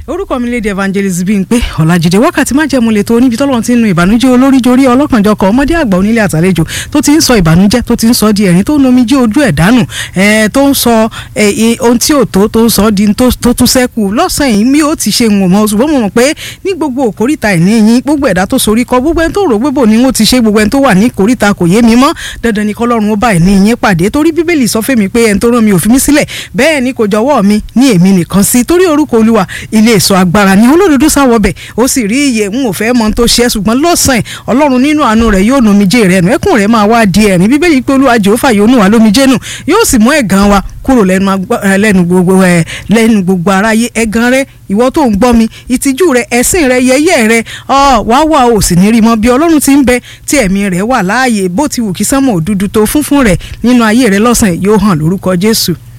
orúkọ mi léde evangelist Bímpé Ọlájídé wákàtí má jẹ́mu lè tó níbi tọ́lọ́run ti ń nu ìbànújẹ́ olórí jorí ọlọ́kànjọkọ̀ ọmọdé àgbà onílé àtàlejò tó ti ń sọ ìbànújẹ́ tó ti ń sọ di ẹ̀rín tó ń nomi jí ojú ẹ̀ dànù tó ń sọ ohun tí ò tó tó ń sọ di tó tún sẹ́kù lọ́sàn-án yìí mi ò ti ṣe ń mọ̀ ṣùgbọ́n mo mọ̀ pé ní gbogbo òkórìtà ìní yín gbogbo ẹ̀dá tó sorí kọ gbogbo ẹni tó rò gbébò ni wọ́n ti ṣe gbogbo ẹni tó wà ní kórìtà kò yé mi mọ́ dandan ni kọ́lọ́run ó bá ìní yín pàdé torí bíbélì sọ fẹ́mi pé ẹni tó rán mi ò fi mí sílẹ̀ bẹ́ẹ̀ ni kò jọ̀wọ́ mi ní èmi nìkan sí torí orúkọ olúwa ilé èso agbára ni olódodo sáwọ bẹ̀ ó sì rí iye n ò fẹ́ mọ tó ṣe ṣùgbọ́n lọ́sàn-án ọlọ́run nínú àánú rẹ̀ yóò nomijé rẹ̀ nù ẹkùn rẹ̀ máa wá di ẹ̀rín bíbélì pé olúwa jehova yóò nù wá lómijé nù yóò sì mú ẹ̀gàn wa kúrò lẹ́nu gbogbo ẹ̀ lẹ́nu gbogbo aráyé ẹ̀gàn rẹ̀ ìwọ tó ń gbọ́ mi ìtìjú rẹ̀ ẹ̀sìn rẹ̀ yẹ̀yẹ́ rẹ̀ ọ wá wà ó sì ní rí mọ́ bí ọlọ́run ti ń bẹ tí ẹ̀mí rẹ̀ wà láàyè bó ti wù kí sánmọ̀ òdúdú tó fúnfún rẹ̀ nínú ayé rẹ̀ lọ́sàn-án yóò hàn lórúkọ jésù.